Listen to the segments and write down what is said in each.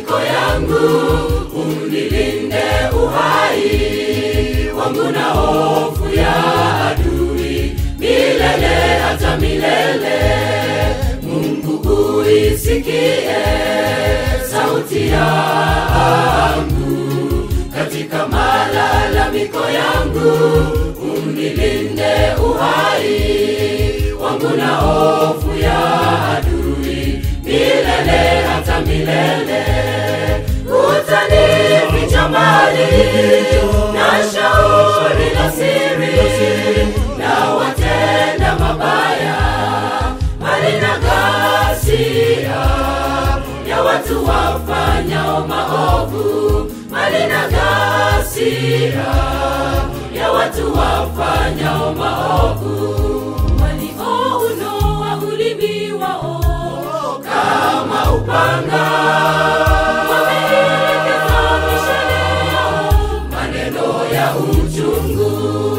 malalamiko yangu, unilinde uhai wangu na hofu ya adui milele hata milele. Mungu uisikie sauti yangu katika malalamiko yangu, unilinde uhai wangu na hofu ya adui milele hata milele. Utanificha mbali na shauri la siri na watenda mabaya, mbali na ghasia ya watu wafanyao maovu, mbali na ghasia ya watu wafanyao maovu, waliounoa ulimi wao kama upanga, wameelekeza mishale yao maneno ya uchungu,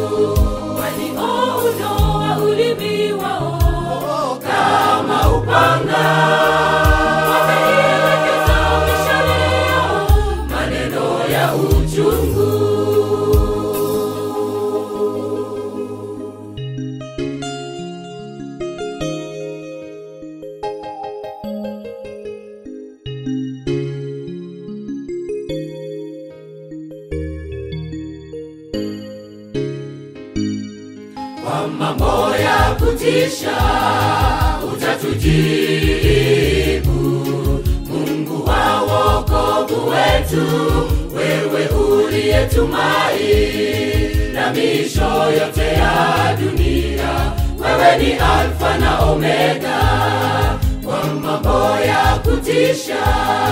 waliounoa ulimi wao kama upanga, wameelekeza mishale yao maneno ya uchungu. kwa mambo ya kutisha utatujibu, Mungu wa wokovu wetu, wewe uliyetumai na misho yote ya dunia, wewe ni Alfa na Omega. Kwa mambo ya kutisha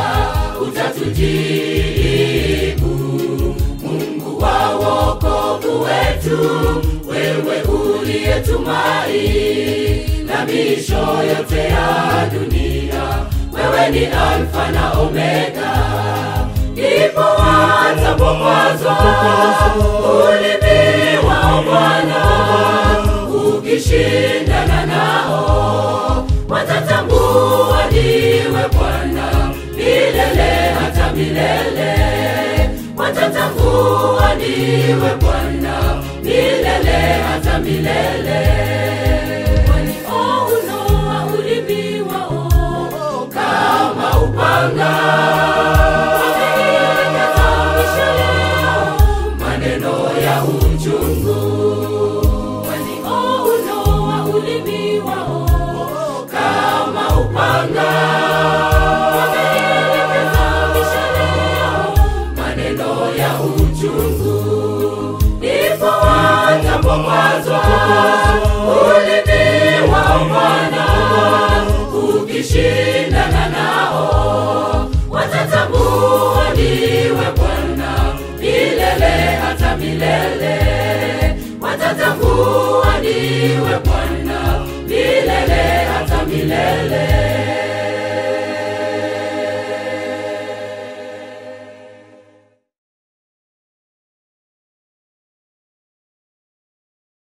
utatujibu, Mungu wa wokovu wetu, wewe uliyetumai na misho yote ya dunia, wewe ni Alfa na Omega. Ndipo watapokwazwa ulimi wao Bwana, ukishindana nao watatambua niwe Bwana milele hata milele watatambua niwe Bwana milele hata milele. Waliounoa ulimi wao kama upanga